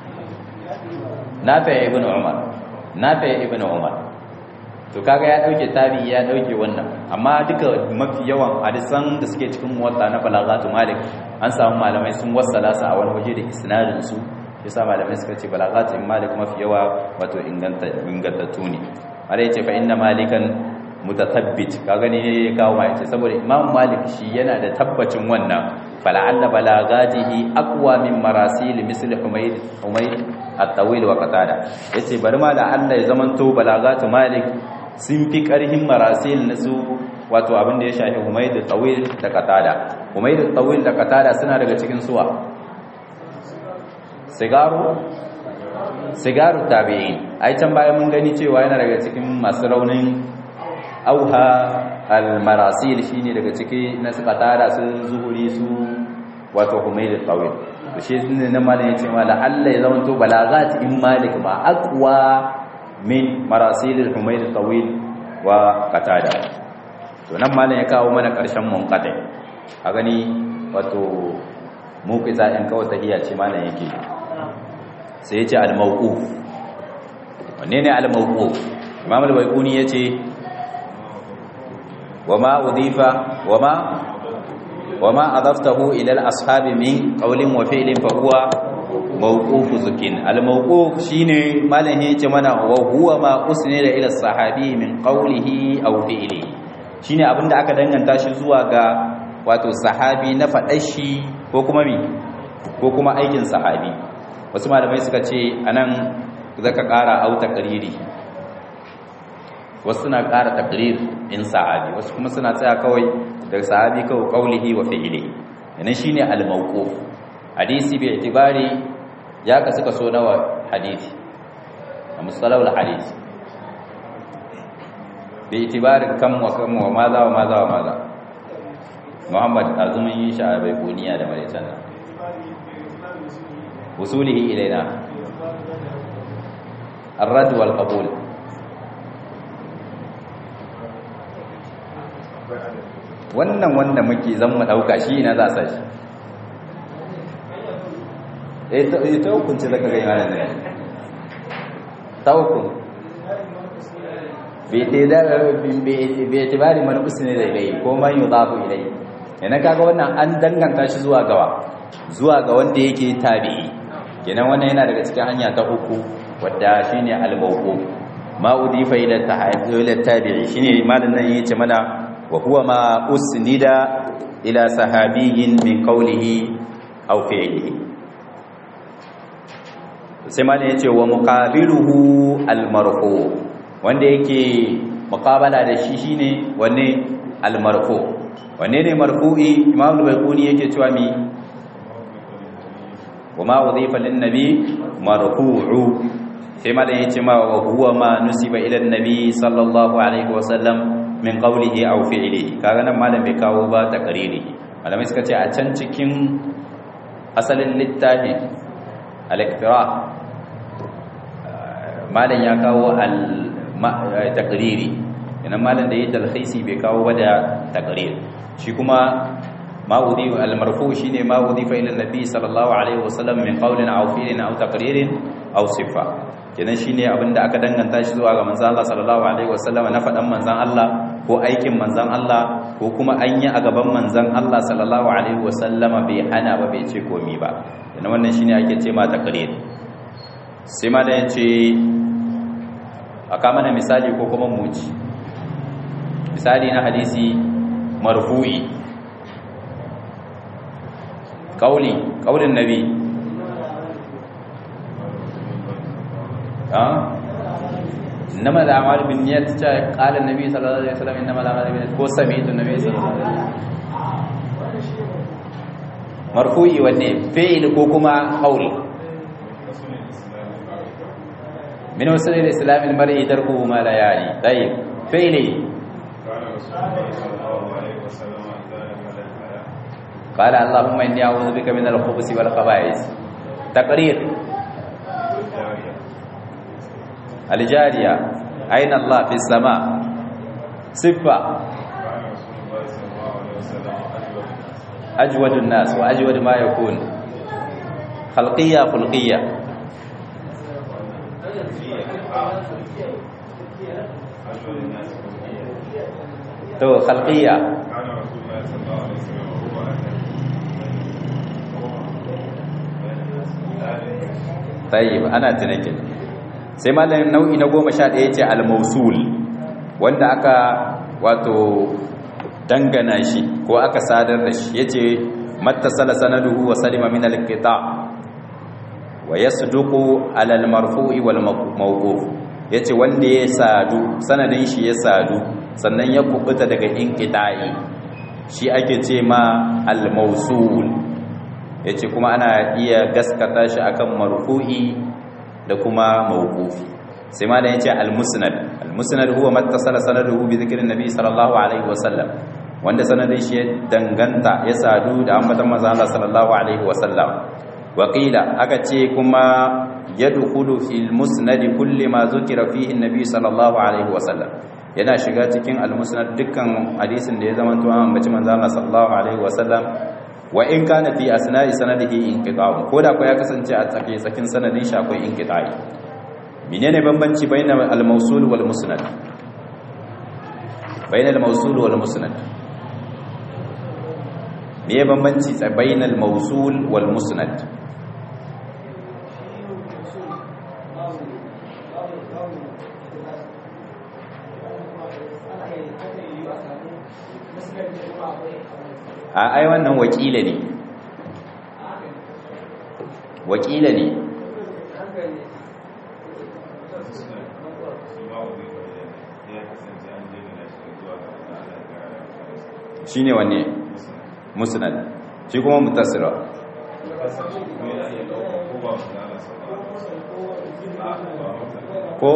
S1: nafi ibn Umar nafi ibn Umar to kaga ya dauke tabi'i ya dauke wannan amma duka mafi yawan hadisan da suke cikin muwatta na balagatu Malik an samu malamai sun wassala su a wani waje da isnadin su yasa malamai suka ce balagatin malik mafi yawa wato inganta ingantattu ne mala yace fa inna malikan mutatabbit ka gani ne ya kawo mai ce saboda imam malik shi yana da tabbacin wannan fala'alla balagatihi aqwa min marasil misl humayd humayd at-tawil wa qatada yace bari ma da Allah ya zamanto balagatu malik sun fi karhin marasil na su wato abin da ya shafi humayd at-tawil da qatada humayd at-tawil da qatada suna daga cikin suwa sigaru sigaru tabi'in ai can bayan mun gani cewa yana daga cikin masu raunin auha al-marasil shine daga ciki na suka tara su zuhuri su wato humayd al-tawil to shi ne na malam yace ma Allah ya zama to balagat in malik ma aqwa min marasil al-humayd al-tawil wa qatada to nan malam ya kawo mana karshen munqati a gani wato muqiza in kawai tahiyya ce malam yake sai yace al-mawquf wanne ne al-mawquf imam al-baiquni yace وما أضيف وما وما أضفته إلى الأصحاب من قول وفعل فهو موقوف ذكين الموقوف شيني ماله يتمنى وهو ما أسند إلى الصحابي من قوله أو فعله shine abinda aka danganta shi zuwa ga wato sahabi na faɗar shi ko kuma mi ko kuma aikin sahabi wasu malamai suka ce anan zaka ƙara auta qariri wasu suna ƙara takrir in sahabi wasu kuma suna tsaya kawai daga sahabi kawai qaulihi wa fi'lihi yana shine al-mawquf hadisi bi itibari ya kasu kaso nawa hadisi a mustalahul hadisi bi itibarin kam wa kam wa maza wa maza wa maza Muhammad azumin yin sha bai kuniya da malitan nan usulihi ilaina الرد والقبول wannan wanda muke zan mu dauka shi ina za sa shi eh ta ta hukunci zaka ga yana ne ta hukun bai te da bai tibari man usne da ilai ko man yudafu ilai yana kaga wannan an danganta shi zuwa gawa zuwa ga wanda yake tabi'i kenan wannan yana daga cikin hanya ta uku wadda shine al-mawquf ma udifa ila tabi'i shine malan nan yace mana wa huwa ma usnida ila sahabiyyin min qawlihi aw fi'lihi sai malan yace wa muqabiluhu al-marfu wanda yake muqabala da shi shine wanne al-marfu wanne ne marfu'i imam al-bayquni yake cewa mi wa ma udhifa lin-nabi marfu'u sai ma da yace ma wa huwa ma nusiba ila annabi sallallahu alaihi wasallam min qawlihi aw fi'lihi kaga nan malam bai kawo ba takariri malamai suka ce a can cikin asalin littafi al-iktira malam ya kawo al takariri idan malam da yayi talhisi bai kawo ba da takarir shi kuma ma udi al-marfu shine ma udifa ila annabi sallallahu alaihi wasallam min qawlin aw fi'lin aw taqririn aw sifa kenan shine abinda aka danganta shi zuwa ga manzon Allah sallallahu alaihi wasallam na fadan manzon Allah ko aikin manzon Allah ko kuma an yi a gaban manzon Allah sallallahu alaihi wasallam bai hana ba bai ce komi ba kenan wannan shine ake ce ma taqrir sai ma da yace aka mana misali ko kuma muji misali na hadisi marfu'i kauli kaulin nabi إنما الأعمال بالنيات قال النبي صلى الله عليه وسلم إنما الأعمال بالنيات ko sami'tu النبي صلى الله عليه وسلم marfu'i wanne fi'il ko kuma qaul min usul al-islam al-mar'i tarkuhu ma la yani tayyib fi'li قال اللهم إني أعوذ بك من الخبث والخبائث تقرير الجارية أين الله في السماء صفة أجود الناس وأجود ما يكون خلقية خلقية تو خلقية tayyib ana tunakin sai malamin nau'i na 11 yace al-mawsul wanda aka wato dangana shi ko aka sadar da shi yace mattasala sanaduhu wa salima min al-qita' wa yasduqu ala al-marfu'i wal mawquf yace wanda ya sadu sanadin shi ya sadu sannan ya kubuta daga inqita'i shi ake ce ma al-mawsul yace kuma ana iya gaskata shi akan marfu'i da kuma mawqufi sai ma da yace al-musnad al-musnad huwa mattasala sanaduhu bi dhikri nabi sallallahu alaihi wasallam wanda sanadin shi ya danganta ya sadu da ambatan manzo Allah sallallahu alaihi wasallam وقيل aka ce kuma yadkhulu fil musnad kulli ma zukira fihi an-nabi sallallahu alaihi wasallam yana shiga cikin al-musnad dukkan hadisin da ya zama to an ambaci manzo Allah sallallahu alaihi wasallam wa in kana fi asna'i sanadihi inqita'un koda ko ya kasance a tsake tsakin sanadin shi akwai inqita'i menene bambanci bainal al-mawsul wal musnad bainal mawsul wal musnad me bambanci bainal mawsul wal musnad a ai wannan wakila ne wakila ne shi ne wanne musnad shi kuma mutasira ko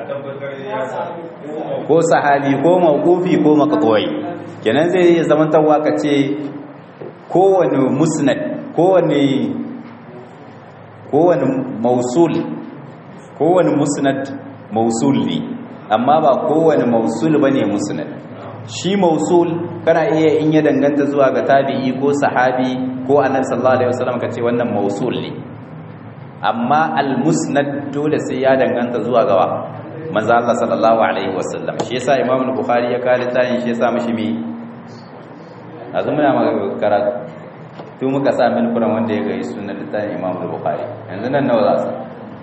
S1: ko sahabi ko mawqufi ko maqtu'i kenan zai iya zamantawa ka ce kowane musnad kowane kowane mausul kowane musnad mausul ne amma ba kowane mausul bane musnad shi mausul kana iya in ya danganta zuwa ga tabi'i ko sahabi ko annabi sallallahu alaihi wasallam ka ce wannan mausul ne amma al-musnad dole sai ya danganta zuwa gawa manzo Allah sallallahu alaihi wasallam shi yasa Imam al-Bukhari ya kare tayin shi yasa mishi mi azu muna maka karatu to muka sa min kuran wanda ya gayi sunan littafin Imam al-Bukhari yanzu nan nawa za su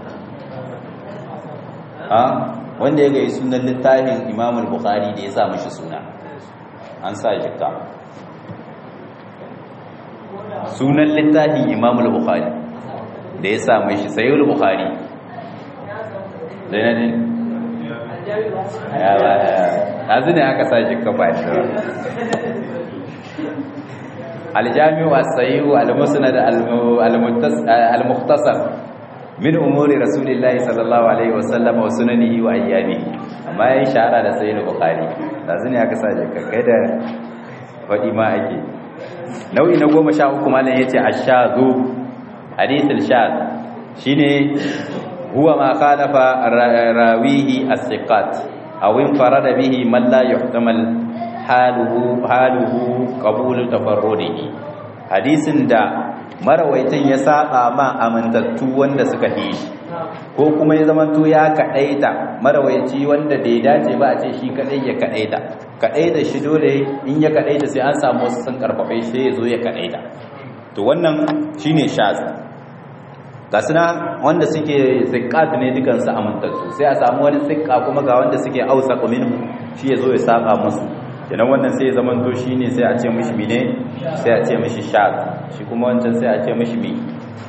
S1: ha wanda ya gayi sunan littafin Imam al-Bukhari da ya sa mishi suna an sa jikka sunan littafin Imam al-Bukhari da ya sa mishi sayyid al-Bukhari da ne ya ba yanzu ne aka sa jikka ba shi aljami'u as-sahih al-musnad al-mukhtasar min umuri rasulillahi sallallahu alaihi wasallam wa sunanihi wa ayyamihi amma yayin shahara da sahih bukhari yanzu ne aka sa jikka kai da fadi ma ake nau'i na 13 malan yace ash-shadhu hadith al-shadh shine huwa ma khalafa rawihi as-siqat aw infarada bihi man la yuhtamal haluhu haluhu qabul tafarrudihi hadisin da marawaitin ya saba ma amintattu wanda suka yi shi ko kuma ya zamanto ya kadaita marawaici wanda da ya dace ba a ce shi kadai ya kadaita kadaita shi dole in ya kadaita sai an samu wasu sun karfafe shi ya zo ya kadaita to wannan shine shaz ga suna wanda suke zikat ne dukansu amintattu sai a samu wani zikka kuma ga wanda suke ausa minhu shi ya zo ya saba musu kenan wannan sai ya zamanto shi ne sai a ce mishi mine sai a ce mishi shaz shi kuma wancan sai a ce mishi mi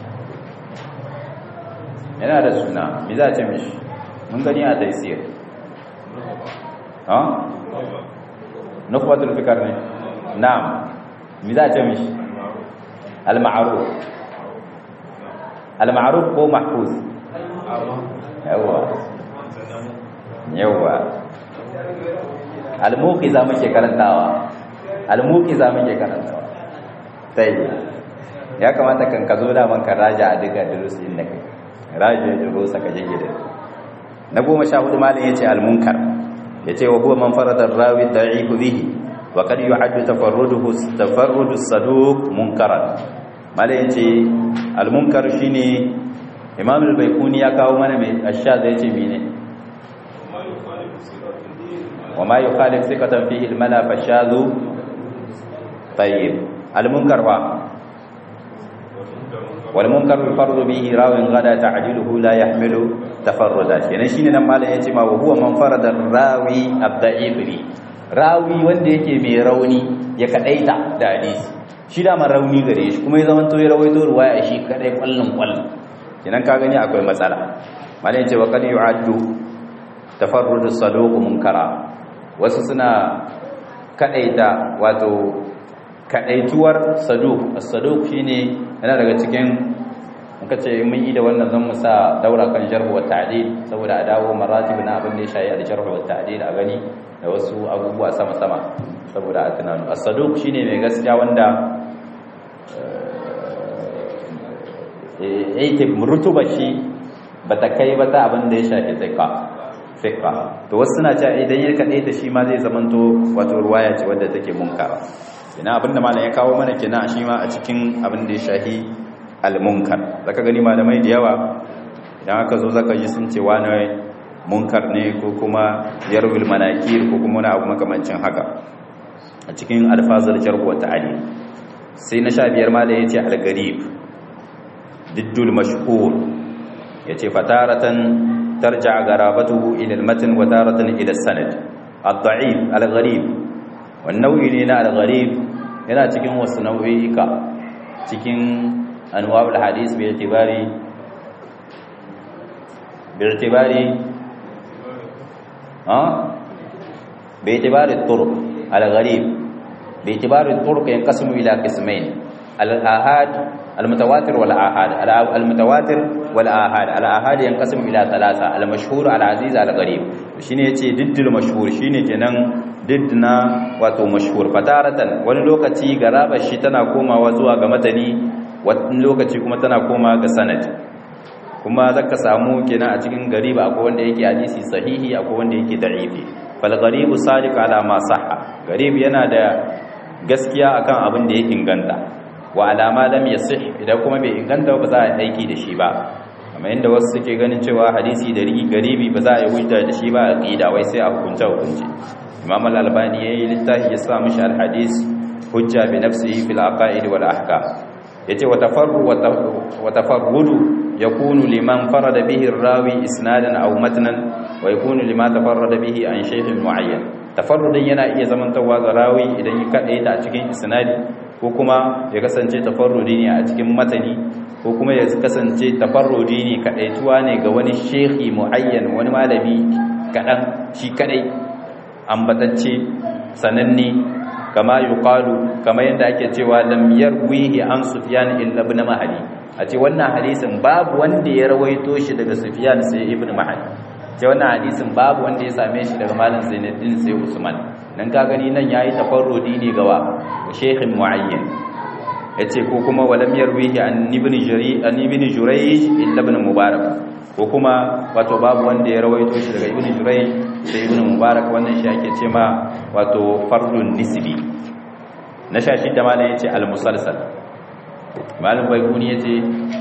S1: yana da suna mi za a ce mishi mun gani a taisir ha? nukwatul fikar ne na'am mi za a ce mishi al-ma'aruf al-ma'ruf ko mahfuz yawa yawa al-muqiza muke karantawa al-muqiza muke karantawa sai ya kamata kan ka zo da man ka raja a duka durusin da kai raja durusa ka jige da na goma sha hudu malin yace al-munkar yace wa huwa man farada ar-rawi da'ifu bihi wa qad yu'addu tafarruduhu tafarrudu as-saduq munkaran malin yace al-munkar shine imam al-baykuni ya kawo mana mai ashad yace mene wa ma yukhalif thiqatan fihi al-mala fashadhu tayyib al-munkar wa wal munkar fardu bihi rawin gada ta'diluhu la yahmilu tafarruda kenan shine nan malam yace ma wa huwa man farada rawi abda'ibri rawi wanda yake mai rauni ya kadaita da hadisi shi da man rauni gare shi kuma ya zama to ya rawaito ruwaya shi kadai kwallon kwallon kenan ka gani akwai matsala malam yace wa qad yu'addu tafarrudu saduq munkara wasu suna kadaita wato kadaituwar saduq as-saduq shine yana daga cikin muka ce mun yi da wannan zan musa daura kan jarh wa ta'dil saboda a dawo maratib na abin da ya shayi al-jarh wa ta'dil a gani da wasu abubuwa sama sama saboda a tunanu as-saduq shine mai gaskiya wanda yake rutuba shi bata kai ba ta abin da ya shafi tsika fiqa to wasu suna cewa idan ya kade ta shi ma zai zamanto wato ruwaya ce wadda take munkara ina abinda malam ya kawo mana kenan shi ma a cikin abin da ya shahi al-munkar zaka gani malamai da yawa idan aka zo zaka ji sun ce wani munkar ne ko kuma yarwil manakir ko kuma wani abu makamancin haka a cikin alfazar jarh wa ta'ali sai na sha biyar malam yace al-garib diddul mashhur yace fataratan ترجع غرابته إلى المتن وتارة إلى السند الضعيف الغريب والنوع لنا الغريب yana cikin wasu nau'ika cikin anwa'ul hadis bi itibari bi itibari ha bi itibari turuq al-gharib bi itibari turuq yanqasimu ila qismayn al-ahad المتواتر والآحاد المتواتر والآحاد الآحاد ينقسم إلى ثلاثة المشهور العزيز الغريب shine yace diddil mashhur shine kenan diddina wato mashhur fataratan wani lokaci garaba shi tana komawa zuwa ga matani wani lokaci kuma tana koma ga sanad kuma zaka samu kenan a cikin gariba akwai wanda yake hadisi sahihi akwai wanda yake da'ifi fal gharibu sadiq ala ma sahha garib yana da gaskiya akan abin da ya inganta wa alama lam yasih idan kuma bai inganta ba za a aiki da shi ba kamar yadda wasu suke ganin cewa hadisi da rigi garibi ba za a yi hujja da shi ba a aqida wai sai a hukunta hukunci imam al-albani yayi littafi ya sa mishi al-hadis hujja bi nafsihi fil aqaid wal ahkam yace wa tafarru wa tafarrudu yakunu liman farada bihi ar-rawi isnadan aw matnan wa yakunu lima tafarrada bihi an shaykhin muayyan tafarrudin yana iya zamantawa ga rawi idan ya kadaita a cikin isnadi ko kuma ya kasance tafarrudi ne a cikin matani ko kuma ya kasance tafarrudi ne kadaituwa ne ga wani shehi muayyan wani malami kadan shi kadai ambatacce sananne kama yuqalu kama yanda ake cewa lam yarwihi an sufyan illa ibn mahdi a ce wannan hadisin babu wanda ya rawaito shi daga sufyan sai ibn mahdi ce wannan hadisin babu wanda ya same shi daga malam zainuddin sai usman nan ka gani nan yayi tafarrudi ne gawa sheikhin muayyan yace ko kuma walam yarwihi an ibn jari an ibn jurayj illa ibn mubarak ko kuma wato babu wanda ya rawaito shi daga ibn jurayj sai ibn mubarak wannan shi ake ce ma wato fardun nisbi na shashi da malam yace al musalsal malam baykuni yace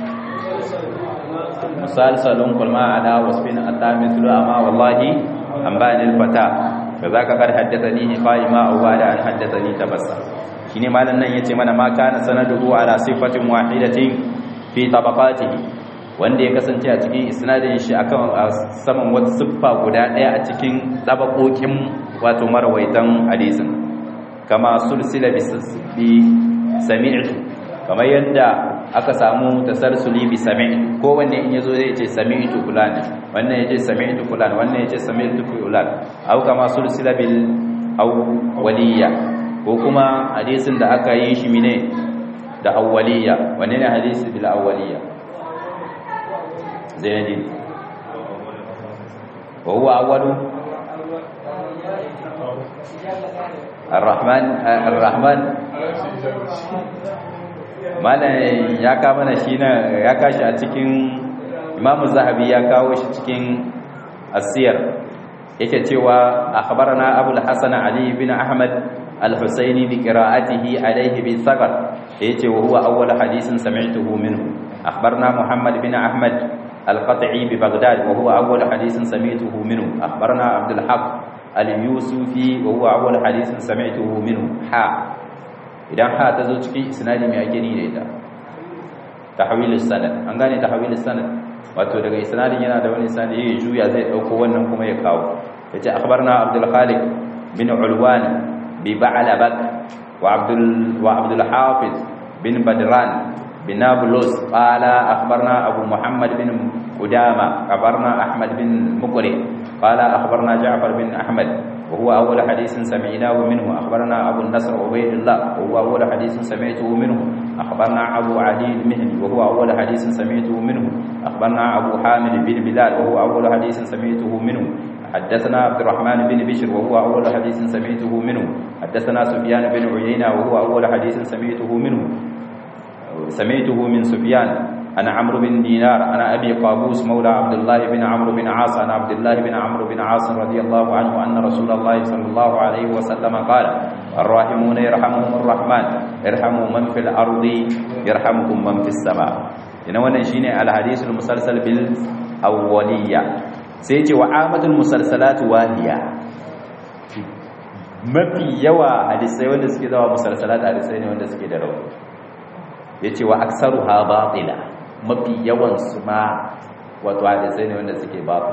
S1: musalsalun kulma ala wasfin atamisul amma wallahi an bani al fata فذاك قد حدثني قائما او بعد ان حدثني تبسم shine malan nan yace mana ma kana sanaduhu ala sifatin wahidatin fi tabaqatihi wanda ya kasance a cikin isnadin shi akan saman wata siffa guda daya a cikin tabaqokin wato marwaitan hadisin kama sulsila bi sami'tu kamar yadda aka samu tasarsuli bi sami' ko wanne in yazo zai ce sami'tu fulan wannan yace sami'tu fulan wannan yace sami'tu fulan au kama sulsila bil aw waliya ko kuma hadisin da aka yi shi mine da awwaliya wanne ne hadisi bil awwaliya zaidi wa huwa awwalu الرحمن الرحمن mana ya ka mana shi na ya kashi a cikin imamu zahabi ya kawo shi cikin asiyar yake cewa akhbarana abul hasan ali bin ahmad al-husaini bi qira'atihi alayhi bi sabar yace wa huwa awwal hadisin sami'tuhu minhu akhbarna muhammad bin ahmad al-qat'i bi baghdad wa huwa awwal hadisin sami'tuhu minhu akhbarna abdul haq al-yusufi wa huwa awwal hadisin sami'tuhu minhu ha idan ha ta zo cikin isnadi mai ake ni da ita tahwilus sanad an gane tahwilus sanad wato daga isnadin yana da wani isnadi ya juya zai dauko wannan kuma ya kawo yace akhbarna abdul khaliq bin ulwan bi ba'labak wa abdul wa abdul hafiz bin badran bin nablus qala akhbarna abu muhammad bin qudama akhbarna ahmad bin muqri qala akhbarna ja'far bin ahmad وهو أول حديث سمعناه منه أخبرنا أبو النصر عبيد الله وهو أول حديث سمعته منه أخبرنا أبو علي المهني وهو أول حديث سمعته منه أخبرنا أبو حامد بن بلال وهو أول حديث سمعته منه حدثنا عبد الرحمن بن بشر وهو أول حديث سمعته منه حدثنا سفيان بن عيينة وهو أول حديث سمعته منه سمعته من سفيان أنا عمرو بن دينار أنا أبي قابوس مولى عبد الله بن عمرو بن عاص أنا عبد الله بن عمرو بن عاص رضي الله عنه أن رسول الله صلى الله عليه وسلم قال الراحمون يرحمهم الرحمن ارحموا من في الأرض يرحمكم من في السماء إنه ونشين الحديث المسلسل بالأولية سيتي وعامة المسلسلات واهية mafi yawa hadisai wanda suke zawa musalsalat hadisai ne wanda suke da rauni yace wa aksaruha batila mafi yawan su ma wato hadisai ne wanda suke babu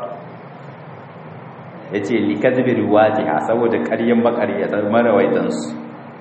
S1: yace li kadhibi riwajiha saboda ƙaryan maƙaryatan marawaitan su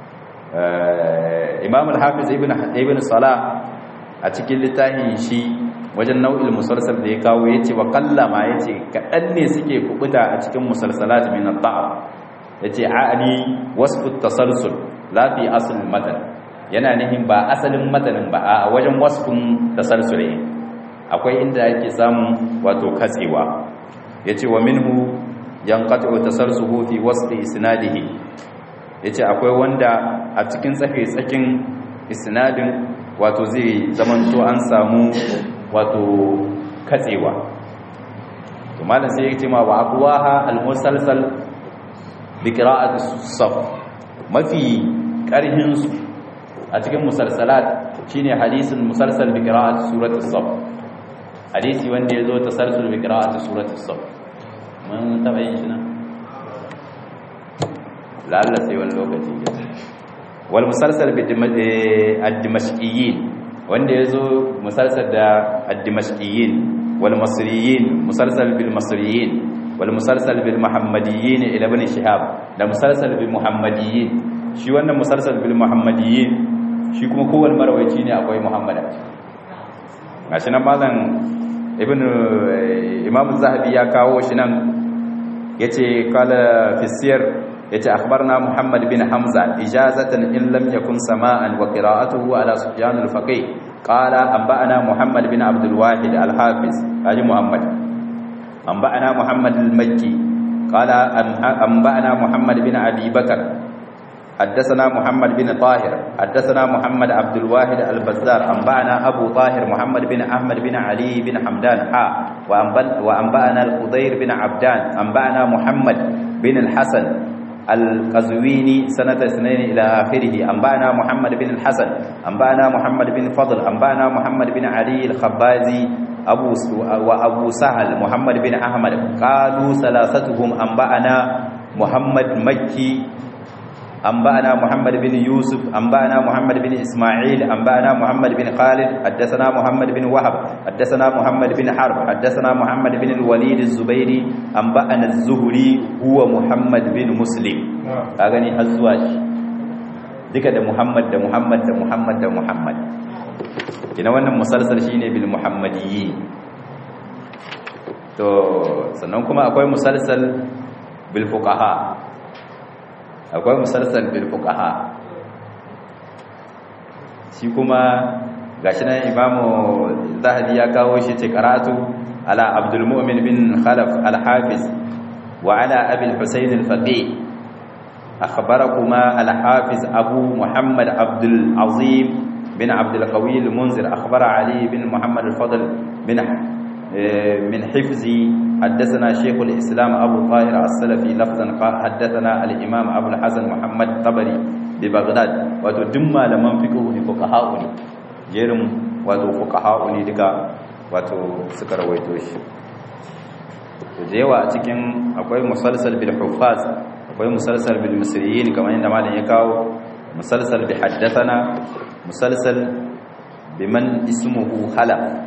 S1: Imam al-Hafiz ibn ibn Salah a cikin littafin shi wajen nau'il musalsal da ya kawo yace wa qallama yace kadan ne suke kubuta a cikin musalsalat min ad-da'f yace a'ani wasfu at-tasalsul la fi asl al-matan yana nihin ba asalin matanin ba a wajen wasfin tasalsule akwai inda yake samun wato katsewa yace wa minhu yanqatu tasalsuhu fi wasfi isnadihi yace akwai wanda a cikin tsafe tsakin isnadin wato zai zamanto an samu wato katsewa to malam sai yake ma wa aqwaha al-musalsal bi qira'ati saf mafi karhin su a cikin musalsalat shine hadisin musalsal bi qira'ati surati as-saf hadisi wanda yazo tasalsul bi qira'ati surati as-saf mun taba yin shi na lalla sai wani lokaci wal musalsal bi ad-dimashqiyyin wanda yazo musalsal da ad-dimashqiyyin wal masriyin musalsal bil masriyin wal musalsal bil muhammadiyyin ila ibn shihab da musalsal bil muhammadiyyin shi wannan musalsal bil muhammadiyyin shi kuma kowane marawaici ne akwai muhammad gashi nan malam ibn imam zahabi ya kawo shi nan yace kala fi siyar yace akhbarna muhammad bin hamza ijazatan in lam yakun sama'an wa qira'atuhu ala sufyan al-faqih qala anba'ana muhammad bin abdul wahid al-hafiz ali muhammad anba'ana muhammad al-makki qala anba'ana muhammad bin abi bakr حدثنا محمد بن طاهر حدثنا محمد عبد الواحد البزار أنبأنا أبو طاهر محمد بن أحمد بن علي بن حمدان حا وأنبأنا الخضير بن عبدان أنبأنا محمد بن الحسن القزويني سنة اثنين إلى آخره أنبأنا محمد بن الحسن أنبأنا محمد بن فضل أنبأنا محمد بن علي الخبازي أبو وأبو سهل محمد بن أحمد قالوا ثلاثتهم أنبأنا محمد مكي أنبأنا محمد بن يوسف أنبأنا محمد بن إسماعيل أنبأنا محمد بن خالد حدثنا محمد بن وهب حدثنا محمد بن حرب حدثنا محمد بن الوليد الزبيري أنبأنا الزهري هو محمد بن مسلم أغني الزواج duka da Muhammad da Muhammad da Muhammad da Muhammad kina wannan musalsal shine bil muhammadiyyi to sannan kuma akwai musalsal bil fuqaha akwai musalsal bil fuqaha shi kuma gashi nan imamu zahabi ya kawo shi ce karatu ala abdul mu'min bin khalaf al hafiz wa ala abi al husayn al faqih akhbarakuma al hafiz abu muhammad abdul azim bin abdul qawi al munzir akhbara ali bin muhammad al fadl bin من حفظي حدثنا شيخ الإسلام أبو طاهر السلفي لفظا حدثنا الإمام أبو الحسن محمد طبري ببغداد وتدم لمن فقه فقهاء جيرم wato fuqaha'u ne duka wato suka rawaito shi to da yawa a cikin akwai musalsal bil huffaz akwai musalsal bil misriyin kamar yadda malam ya kawo musalsal bi haddathana musalsal biman ismuhu halaf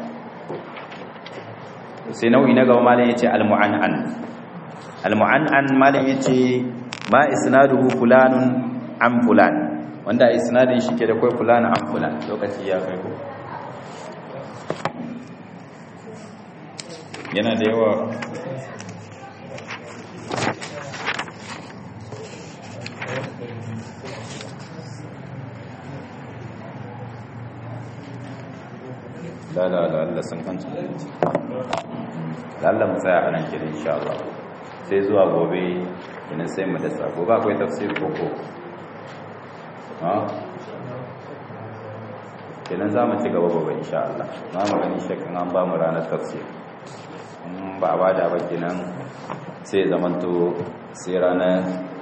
S1: sai nau'i na gaba malam yace al-mu'an'an al-mu'an'an malam yace ma isnaduhu fulanun an fulan wanda isnadin shi ke da kai fulan an fulan lokaci ya kai ko yana da yawa la la la Allah sun kanta Allah mu tsaya a nan kira insha Allah sai zuwa gobe idan sai mu dasa gobe akwai tafsir koko ha kenan za mu ci gaba gobe insha Allah za mu gani shakkan an ba mu ranar tafsir in ba ba da ba kenan sai zamanto sai ranar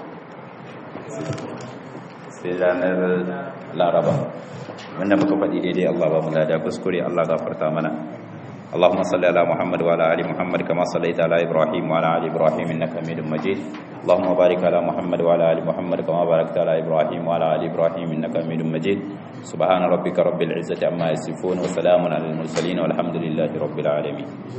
S1: sai ranar laraba wanda muka faɗi daidai Allah ba mu lada kuskure Allah gafarta mana اللهم صل على محمد وعلى ال محمد كما صليت على ابراهيم وعلى ال ابراهيم انك حميد مجيد اللهم بارك على محمد وعلى ال محمد كما باركت على ابراهيم وعلى ال ابراهيم انك حميد مجيد سبحان ربك رب العزه عما يصفون وسلام على المرسلين والحمد لله رب العالمين